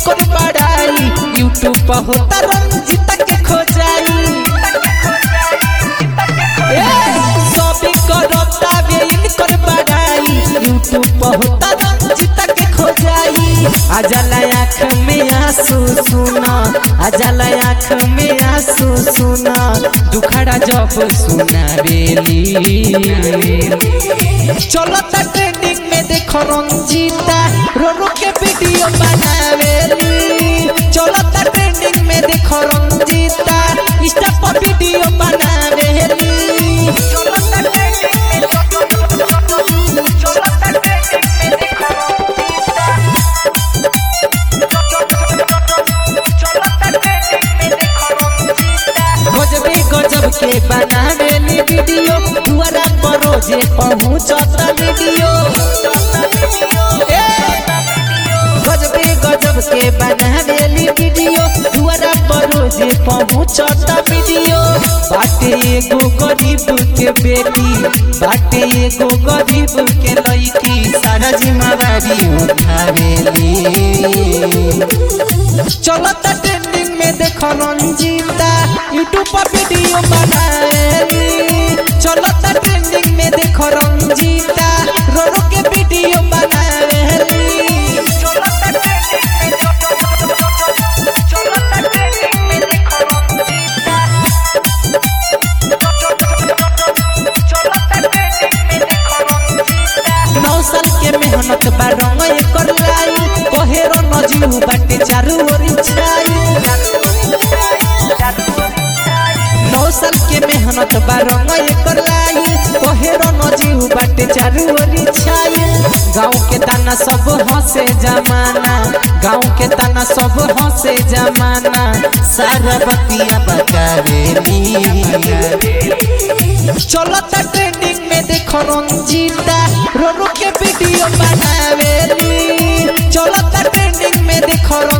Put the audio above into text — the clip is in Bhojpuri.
इनकर बड़ाई यूट्यूब पर होता रंजीता के खोजाई ए, सभी करता बे इनकर बड़ाई यूट्यूब पर होता रंजीता के खोजाई अजल आँख में आंसू सुना अजल आँख में आंसू सुना दुखड़ा जब सुना बेली चलो त ट्रेंडिंग में देखो रंजीता रो रो के वीडियो बनावेली चलो त ट्रेंडिंग में देखो रंजीता इंस्टा पर वीडियो बनावेली गजबे गजब के बनावेली वीडियो दुआरा पर रोजे पहुंचता वीडियो ए, गजबे गजब के बनावेली वीडियो दुआरा पर रोजे पहुंचता वीडियो बाटे एगो गरीब के बेटी बाटे एगो गरीब के लड़की सारा जिम्मेवारी उठावेली चलो त ट्रेंडिंग में देखो रंजीता यूट्यूब पर वीडियो बनाएली चलो त ट्रेंडिंग में देखो रंजीता रो रो के वीडियो बनाएली नौ साल के मेहनत बा रंग एकर लाई कहेरो नजीव बाटे चारू ओरी छाई नौ साल के मेहनत बा रंग एकर लाई कहेरो नजीव बाटे चारू ओरी छाई गाँव के ताना सब हंसे जमाना गाँव के ताना सब हंसे जमाना सारा बतिया बकावेली चलो त ट्रेंडिंग में देखो रंजीता रो रो के वीडियो बनावेली चलो त ट्रेंडिंग में देखो